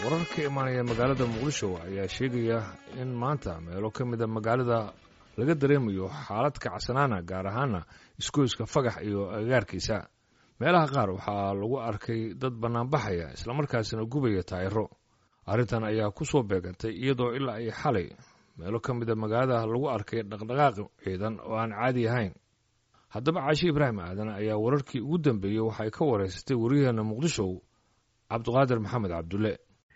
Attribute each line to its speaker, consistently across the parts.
Speaker 1: warar ka imaanaya magaalada muqdisho ayaa sheegaya in maanta meelo ka mida magaalada laga dareemayo xaalad kacsanaana gaar ahaana iskoyska fagax iyo agagaarkiisa meelaha qaar waxaa lagu arkay dad bannaanbaxaya islamarkaasina gubaya taayiro arrintan ayaa ku soo beegantay iyadoo ilaa ay xalay meelo ka mida magaalada lagu arkay dhaqdhaqaaq ciidan oo aan caadi ahayn haddaba caashi ibraahim aadan ayaa wararkii ugu dambeeyey waxay ka wareysatay waryaheena muqdisho cabdiqaadir maxamed cabdulle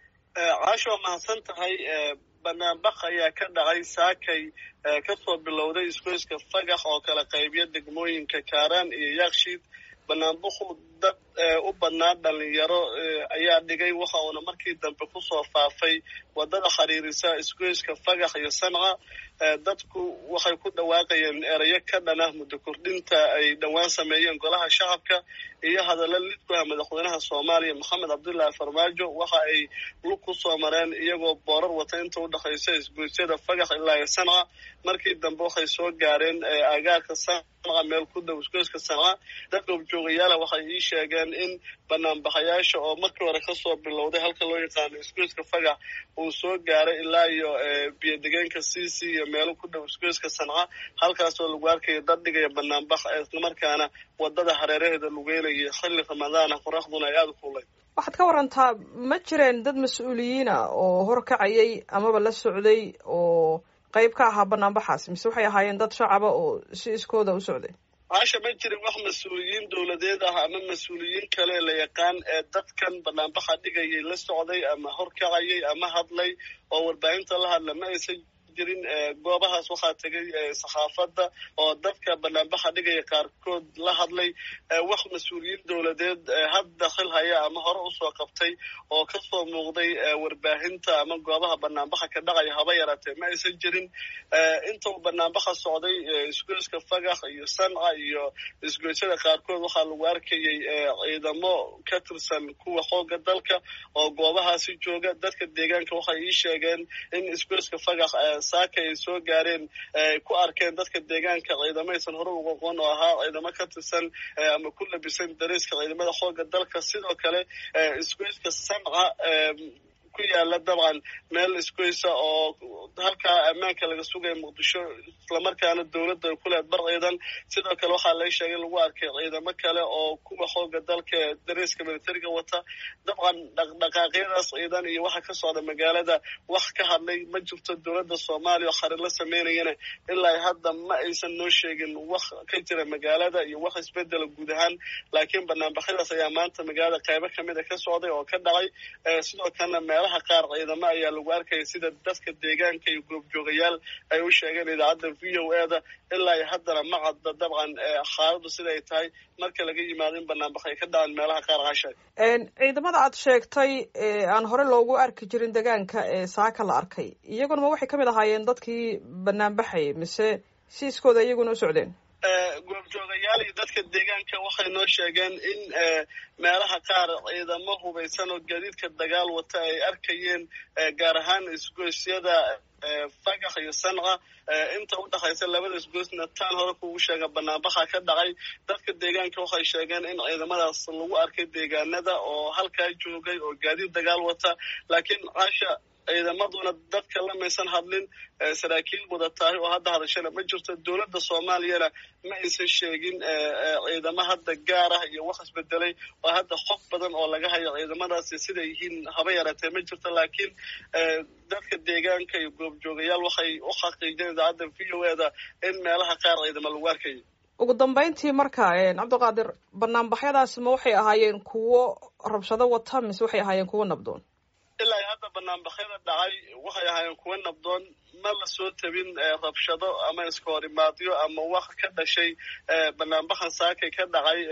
Speaker 2: caasho waa mahadsan tahay banaanbaq ayaa ka dhacay saakay kasoo bilowday isgoyska fagax oo kala qaybiya degmooyinka kaaraan iyo yaakshiid banaanbaku dad u badnaa dhalinyaro ayaa dhigay waxa uuna markii dambe kusoo faafay wadada xiriirisa isgoyska fagax iyo sanca dadku waxay ku dhawaaqayeen erayo ka dhan ah muddo kordhinta ay dhowaan sameeyeen golaha shacabka iyo hadalla lid ku ah madaxweynaha soomaaliya maxamed cabdullaahi farmaajo waxa ay lug ku soo mareen iyagoo boorar wata inta udhexaysa isgoysyada fagax ilaa iyo sanca markii dambe waxay soo gaareen agaarka sanca meel ku dhow isgoyska sanca dad goobjoogayaala waxay ii sheegeen in banaanbaxayaasha oo markii hore kasoo bilowday halka loo yaqaano isgoyska fagax uu soo gaaray ilaa iyo biyodegeenka cc iyo meelo ku dhow isgoyska sanca halkaasoo lagu arkayo dad dhigaya banaanbax islamarkaana wadada hareeraheeda lugeynaya xilli ramadaana qoraxduna ay aada kulay
Speaker 3: waxaad ka warantaa ma jireen dad mas-uuliyiina oo horkacayay amaba la socday oo qayb ka ahaa banaanbaxaas mise waxay ahaayeen dad shacaba oo si iskooda u socday
Speaker 2: caasha ma jirin wax mas-uuliyiin dowladeed ah ama mas-uuliyiin kale la yaqaan ee dadkan banaanbaxa dhigayay la socday ama horkacayay ama hadlay oo warbaahinta la hadla ma aysan jirin goobahaas waxaa tegay saxaafadda oo dadka banaanbaxa dhigaya qaarkood la hadlay wax mas-uuliyiin dowladeed hadda xil haya ama hore usoo qabtay oo kasoo muuqday warbaahinta ama goobaha banaanbaxa ka dhacaya haba yaraatee ma aysan jirin inta uu banaanbaxa socday isgoyska fagax iyo sanca iyo isgoysyada qaarkood waxaa lagu arkayay ciidamo ka tirsan kuwa xooga dalka oo goobahaasi jooga dadka deegaanka waxay ii sheegeen in isgoyska fagax saaka ay soo gaareen ku arkeen dadka deegaanka ciidamaysan hore uga aqoon oo ahaa ciidamo ka tirsan ama ku labisan dariiska ciidamada xooga dalka sidoo kale isgoyska sanca ku yaala dabcan meel isgoysa oo halkaa ammaanka laga sugaya muqdisho islamarkaana dowladda ay ku leed bar ciidan sidoo kale waxaa laga sheegay lagu arkay ciidamo kale oo kuwa xooga dalka dariiska militariga wata dabcan dhaqdhaqaaqyadaas ciidan iyo waxa ka socda magaalada wax ka hadlay ma jirto dowladda soomaaliya oo xarir la sameynayana ilaa hadda ma aysan noo sheegin wax ka jira magaalada iyo wax isbedela guud ahaan laakiin banaanbaxyadaas ayaa maanta magaalada qaybo kamid a ka socday oo ka dhacay sidoo kalena meelaha qaar ciidamo ayaa lagu arkaya sida dadka deegaanka iyo goobjoogayaal ay u sheegeen idaacadda v o e da ilaa iyo haddana ma cadda dabcan xaaladdu siday tahay marka laga yimaado in banaanbax ay ka dhacaan meelaha qaar casha
Speaker 3: ciidamada aad sheegtay aan hore loogu arki jirin deegaanka ee saaka la arkay iyaguna ma waxay ka mid ahaayeen dadkii banaanbaxayay mise si iskooda iyaguna u socdeen
Speaker 2: goobjoogayaal iyo dadka deegaanka waxay noo sheegeen in meelaha qaar ciidamo hubaysan oo gaadiidka dagaal wata ay arkayeen gaar ahaan isgoysyada fagax iyo sanca inta udhexaysa labada isgoysna taan hore kugu sheega banaanbaxa ka dhacay dadka deegaanka waxay sheegeen in ciidamadaas lagu arkay deegaanada oo halkaa joogay oo gaadiid dagaal wata laakiin caasha ciidamaduna dadka lamaysan hadlin saraakiil wada tahay oo hadda hadashana ma jirto dowladda soomaaliyana ma aysan sheegin ciidamo hadda gaar ah iyo wax isbedelay oo hadda xoq badan oo laga hayo ciidamadaasi siday yihiin haba yaraatee ma jirto laakiin dadka deegaanka iyo goobjoogayaal waxay u xaqiijeen idaacadda v o e da in meelaha qaar ciidamo lagu arkayo
Speaker 3: ugu dambeyntii marka cabdiqaadir banaanbaxyadaasi ma waxay ahaayeen kuwo rabshado wata mise waxay ahaayeen kuwo nabdoon
Speaker 2: ilaa hadda banaanbaxyada dhacay waxay ahaayeen kuwa nabdoon ma la soo tabin rabshado ama iska hor imaadyo ama wax ka dhashay banaanbaxan saakay ka dhacay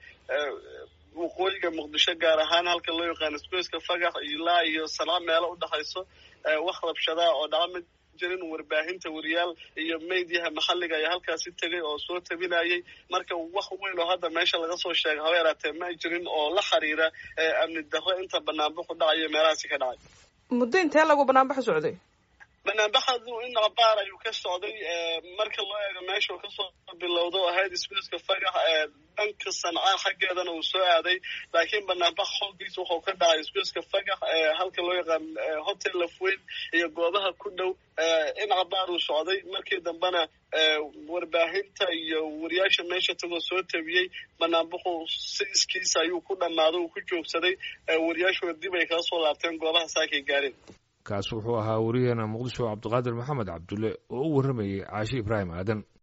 Speaker 2: waqooyiga muqdisho gaar ahaan halka loo yaqaano isgoyska fagax ilaa iyo sanco meelo udhexayso wax rabshadaa oo dhaca ma jirin warbaahinta wariyaal iyo meydyaha maxalliga ayaa halkaasi tegay oo soo tabinayay marka wax weyn oo hadda meesha laga soo sheegay haba yaraatee ma jirin oo la xiriira amni darro inta banaanbaxu dhacayo meelahaasi ka dhacay
Speaker 3: muddo intee lagu banaanbaxu socday
Speaker 2: banaanbaxadu in abaar ayuu ka socday marka loo eego meesha uu kasoo bilowdo ahayd isgoyska fagax dhanka sancaa xaggeedana uu soo aaday laakiin banaanbax xoogiisa wuxuu ka dhacay isgoyska fagax halka loo yaqaan hotel lafweyn iyo goobaha ku dhow in abaar uu socday markii dambena warbaahinta iyo wariyaasha meesha tagoo soo tabiyey banaanbaxu si iskiisa ayuu ku dhammaaday uu ku joogsaday wariyaashuna dib ay kala soo laabteen goobaha saakay gaareen
Speaker 1: kaas wuxuu ahaa wariyaheena muqdisho cabdiqaadir maxamed cabdulle oo u warramayay caashi ibraahim aadan